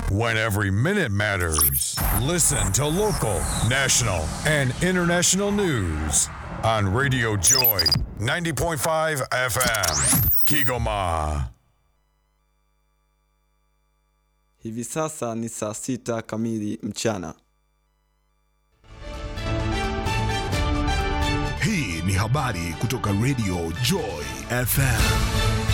When every minute matters. Listen to local, national, and international news on Radio Joy 90.5 FM. Kigoma. Hivi sasa ni saa sita kamili mchana. Hii ni habari kutoka Radio Joy FM.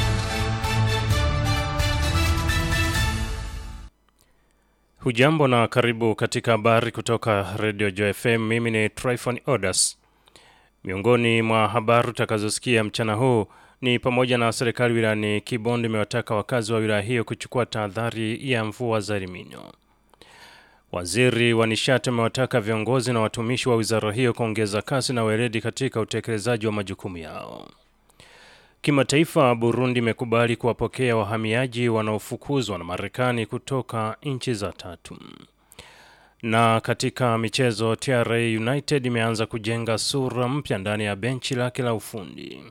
Hujambo na karibu katika habari kutoka Radio Joy FM. Mimi ni Tryphon Odas. Miongoni mwa habari utakazosikia mchana huu ni pamoja na serikali wilayani Kibondo imewataka wakazi wa wilaya hiyo kuchukua tahadhari ya mvua za El Nino. Waziri wa nishati amewataka viongozi na watumishi wa wizara hiyo kuongeza kasi na weledi katika utekelezaji wa majukumu yao. Kimataifa, Burundi imekubali kuwapokea wahamiaji wanaofukuzwa na Marekani kutoka nchi za tatu. Na katika michezo, TRA United imeanza kujenga sura mpya ndani ya benchi lake la ufundi.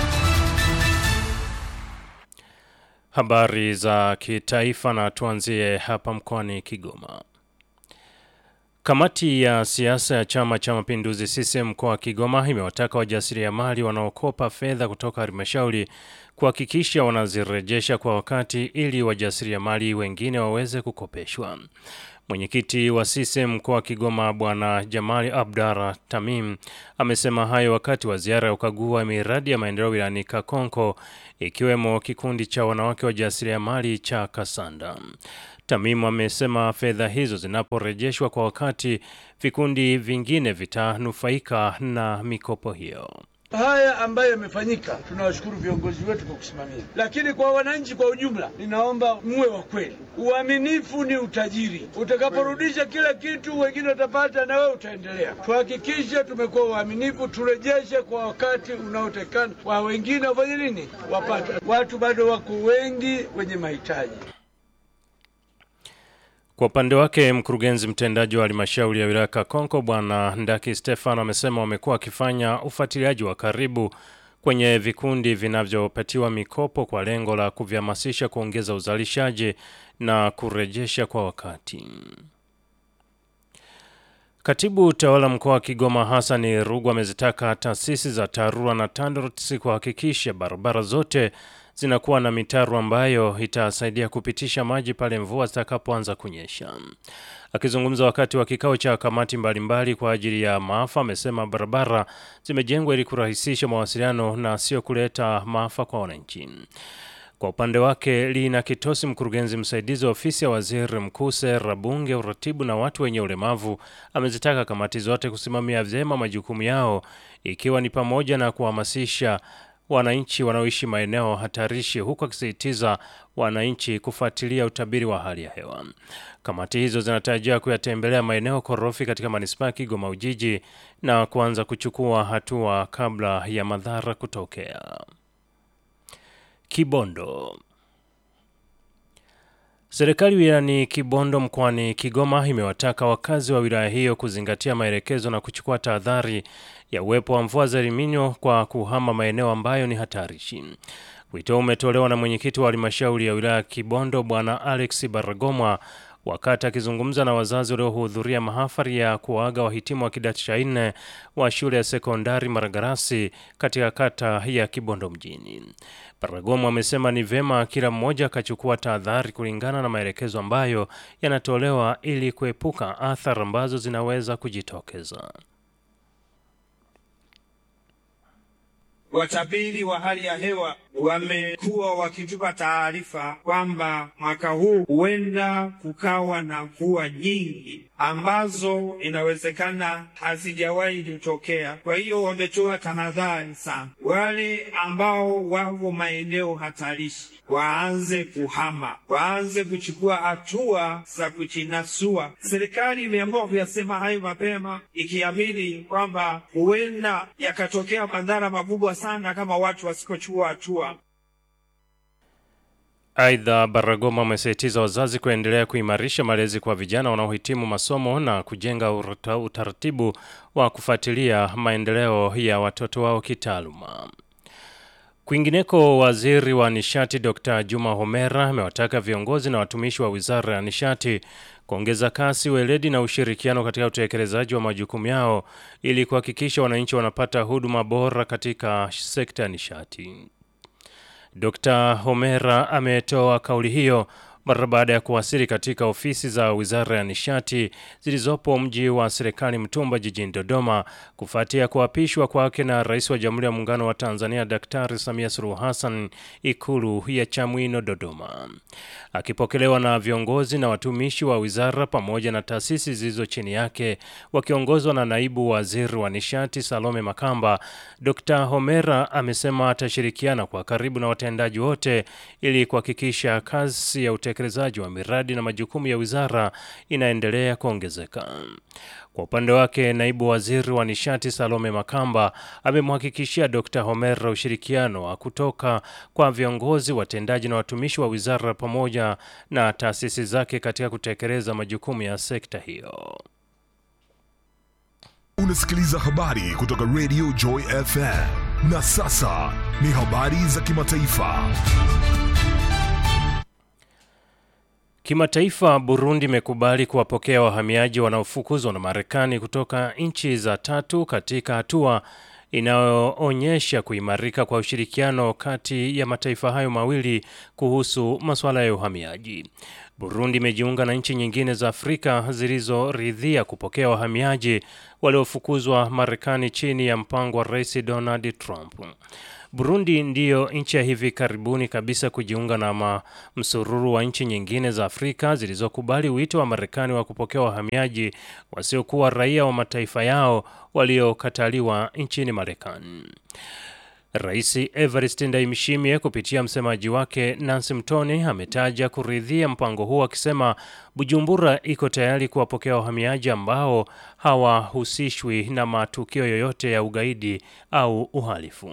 Habari za kitaifa na tuanzie hapa mkoani Kigoma. Kamati ya siasa ya Chama cha Mapinduzi CCM mkoa wa Kigoma imewataka wajasiriamali wanaokopa fedha kutoka halmashauri kuhakikisha wanazirejesha kwa wakati ili wajasiriamali wengine waweze kukopeshwa. Mwenyekiti wa CCM mkoa wa Kigoma Bwana Jamali Abdara Tamim amesema hayo wakati wa ziara ya ukagua miradi ya maendeleo wilayani Kakonko ikiwemo kikundi cha wanawake wajasiriamali cha Kasanda. Tamimu amesema fedha hizo zinaporejeshwa kwa wakati, vikundi vingine vitanufaika na mikopo hiyo. Haya ambayo yamefanyika, tunawashukuru viongozi wetu kwa kusimamia, lakini kwa wananchi kwa ujumla, ninaomba muwe wa kweli. Uaminifu ni utajiri. Utakaporudisha kila kitu, wengine watapata na wewe utaendelea. Tuhakikishe tumekuwa waaminifu, turejeshe kwa wakati unaotekana, wa wengine wafanye nini, wapate. Watu bado wako wengi wenye mahitaji. Kwa upande wake mkurugenzi mtendaji wa halmashauri ya wilaya Kakonko Bwana Ndaki Stefano amesema wamekuwa wakifanya ufuatiliaji wa karibu kwenye vikundi vinavyopatiwa mikopo kwa lengo la kuvihamasisha kuongeza uzalishaji na kurejesha kwa wakati. Katibu utawala mkoa wa Kigoma Hassan Rugu amezitaka taasisi za TARURA na TANROADS kuhakikisha barabara zote zinakuwa na mitaro ambayo itasaidia kupitisha maji pale mvua zitakapoanza kunyesha. Akizungumza wakati wa kikao cha kamati mbalimbali kwa ajili ya maafa, amesema barabara zimejengwa ili kurahisisha mawasiliano na sio kuleta maafa kwa wananchi. Kwa upande wake, Lina Kitosi, mkurugenzi msaidizi wa ofisi ya waziri mkuu, sera, bunge, uratibu na watu wenye ulemavu, amezitaka kamati zote kusimamia vyema majukumu yao, ikiwa ni pamoja na kuhamasisha wananchi wanaoishi maeneo hatarishi huku akisisitiza wananchi kufuatilia utabiri wa hali ya hewa. Kamati hizo zinatarajiwa kuyatembelea maeneo korofi katika manispaa ya Kigoma Ujiji na kuanza kuchukua hatua kabla ya madhara kutokea. Kibondo. Serikali wilayani Kibondo mkoani Kigoma imewataka wakazi wa wilaya hiyo kuzingatia maelekezo na kuchukua tahadhari ya uwepo wa mvua za El Nino kwa kuhama maeneo ambayo ni hatarishi. Wito umetolewa na mwenyekiti wa halmashauri ya wilaya ya Kibondo Bwana Alex Baragomwa wakati akizungumza na wazazi waliohudhuria mahafali ya kuaga wahitimu wa kidato cha nne wa shule ya sekondari Maragarasi katika kata ya Kibondo mjini. Baragomwa amesema ni vyema kila mmoja akachukua tahadhari kulingana na maelekezo ambayo yanatolewa ili kuepuka athari ambazo zinaweza kujitokeza. Watabiri wa hali ya hewa wamekuwa wakitupa taarifa kwamba mwaka huu huenda kukawa na mvua nyingi ambazo inawezekana hazijawahi kutokea. Kwa hiyo wametoa tahadhari sana, wale ambao wako maeneo hatarishi waanze kuhama, waanze kuchukua hatua za kujinasua. Serikali imeamua kuyasema hayo mapema, ikiamini kwamba huenda yakatokea madhara makubwa sana kama watu wasikochukua hatua. Aidha, Baragoma amesisitiza wazazi kuendelea kuimarisha malezi kwa vijana wanaohitimu masomo na kujenga urata- utaratibu wa kufuatilia maendeleo ya watoto wao kitaaluma. Kwingineko, waziri wa nishati Dr. Juma Homera amewataka viongozi na watumishi wa wizara ya nishati kuongeza kasi, weledi na ushirikiano katika utekelezaji wa majukumu yao ili kuhakikisha wananchi wanapata huduma bora katika sekta ya nishati. Dr. Homera ametoa kauli hiyo mara baada ya kuwasili katika ofisi za Wizara ya Nishati zilizopo mji wa serikali Mtumba jijini Dodoma kufuatia kuapishwa kwake na Rais wa Jamhuri ya Muungano wa Tanzania Daktari Samia Suluhu Hassan Ikulu ya Chamwino Dodoma. Akipokelewa na viongozi na watumishi wa wizara pamoja na taasisi zilizo chini yake wakiongozwa na Naibu Waziri wa Nishati Salome Makamba, Dr. Homera amesema atashirikiana kwa karibu na watendaji wote ili kuhakikisha kasi ya utekelezaji wa miradi na majukumu ya wizara inaendelea kuongezeka. Kwa upande wake, naibu waziri wa nishati Salome Makamba amemhakikishia Dr. Homera ushirikiano wa kutoka kwa viongozi, watendaji na watumishi wa wizara pamoja na taasisi zake katika kutekeleza majukumu ya sekta hiyo. Unasikiliza habari kutoka Radio Joy FM. Na sasa ni habari za kimataifa. Kimataifa, Burundi imekubali kuwapokea wahamiaji wanaofukuzwa na Marekani kutoka nchi za tatu katika hatua inayoonyesha kuimarika kwa ushirikiano kati ya mataifa hayo mawili kuhusu masuala ya uhamiaji. Burundi imejiunga na nchi nyingine za Afrika zilizoridhia kupokea wahamiaji waliofukuzwa Marekani chini ya mpango wa Rais Donald Trump. Burundi ndiyo nchi ya hivi karibuni kabisa kujiunga na msururu wa nchi nyingine za Afrika zilizokubali wito wa Marekani wa kupokea wahamiaji wasiokuwa raia wa mataifa yao waliokataliwa nchini Marekani. Rais Evariste Ndayishimiye kupitia msemaji wake Nancy Mtoni ametaja kuridhia mpango huo akisema Bujumbura iko tayari kuwapokea wahamiaji ambao hawahusishwi na matukio yoyote ya ugaidi au uhalifu.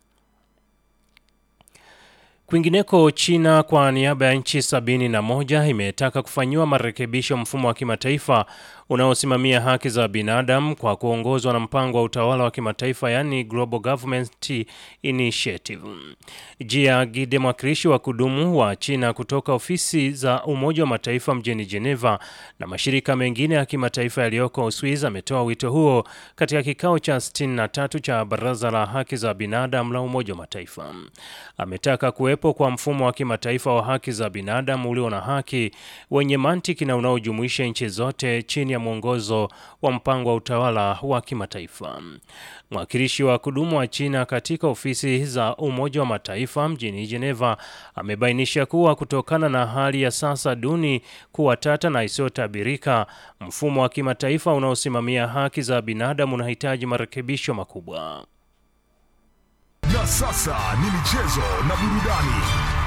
Kwingineko, China kwa niaba ya nchi sabini na moja imetaka kufanyiwa marekebisho mfumo wa kimataifa unaosimamia haki za binadamu kwa kuongozwa na mpango wa utawala wa kimataifa yaani Global Government Initiative. Jia Gide, mwakilishi wa kudumu wa China kutoka ofisi za Umoja wa Mataifa mjini Geneva na mashirika mengine ya kimataifa yaliyoko Uswizi, ametoa wito huo katika kikao cha 63 cha Baraza la Haki za Binadamu la Umoja wa Mataifa. Ametaka kuwepo kwa mfumo wa kimataifa wa haki za binadamu ulio na haki, wenye mantiki na unaojumuisha nchi zote chini ya mwongozo wa mpango wa utawala wa kimataifa. Mwakilishi wa kudumu wa China katika ofisi za Umoja wa Mataifa mjini Geneva amebainisha kuwa kutokana na hali ya sasa duni kuwa tata na isiyotabirika, mfumo wa kimataifa unaosimamia haki za binadamu unahitaji marekebisho makubwa. Na sasa ni michezo na burudani.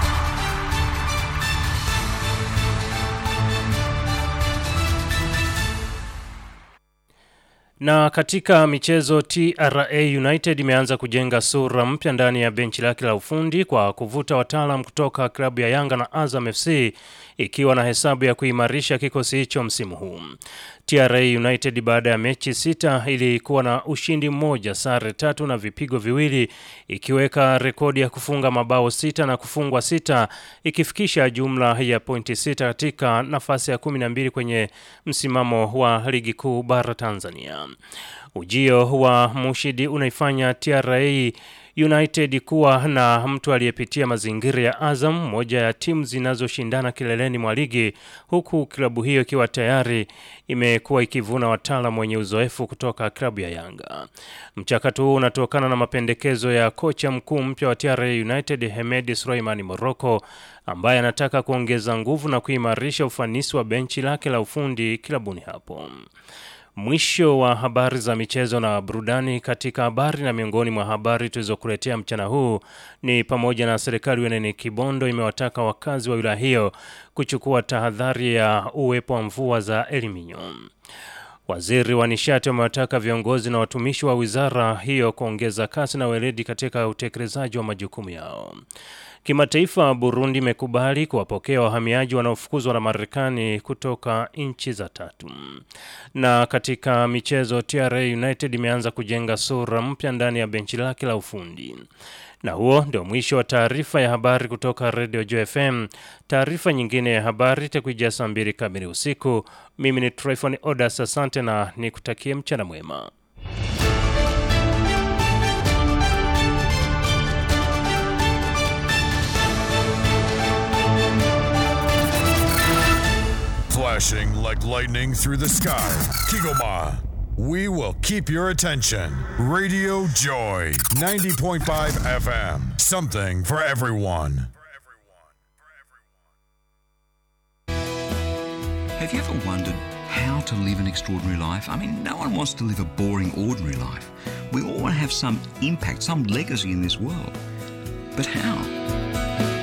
Na katika michezo, TRA United imeanza kujenga sura mpya ndani ya benchi lake la ufundi kwa kuvuta wataalam kutoka klabu ya Yanga na Azam FC ikiwa na hesabu ya kuimarisha kikosi hicho msimu huu. TRA United baada ya mechi sita ilikuwa na ushindi mmoja, sare tatu na vipigo viwili, ikiweka rekodi ya kufunga mabao sita na kufungwa sita, ikifikisha jumla ya pointi sita katika nafasi ya kumi na mbili kwenye msimamo wa ligi kuu bara Tanzania. Ujio wa Mushidi unaifanya TRA United kuwa na mtu aliyepitia mazingira ya Azam, moja ya timu zinazoshindana kileleni mwa ligi, huku klabu hiyo ikiwa tayari imekuwa ikivuna wataalamu wenye uzoefu kutoka klabu ya Yanga. Mchakato huu unatokana na mapendekezo ya kocha mkuu mpya wa TRA United Hemed Suleiman Morocco ambaye anataka kuongeza nguvu na kuimarisha ufanisi wa benchi lake la ufundi klabuni hapo. Mwisho wa habari za michezo na burudani. Katika habari na miongoni mwa habari tulizokuletea mchana huu ni pamoja na serikali wilayani Kibondo imewataka wakazi wa wilaya hiyo kuchukua tahadhari ya uwepo wa mvua za El Nino. Waziri wa nishati amewataka viongozi na watumishi wa wizara hiyo kuongeza kasi na weledi katika utekelezaji wa majukumu yao. Kimataifa, Burundi imekubali kuwapokea wahamiaji wanaofukuzwa na Marekani kutoka nchi za tatu. Na katika michezo, TRA United imeanza kujenga sura mpya ndani ya benchi lake la ufundi. Na huo ndio mwisho wa taarifa ya habari kutoka Radio Joy FM. Taarifa nyingine ya habari itakuja saa mbili kamili usiku. Mimi ni Tryphon Odas, asante na nikutakie mchana mwema. Flashing like lightning through the sky. Kigoma. We will keep your attention. Radio Joy, 90.5 FM. Something for everyone. Have you ever wondered how to live an extraordinary life? I mean, no one wants to live a boring, ordinary life. We all want to have some impact, some legacy in this world. But how?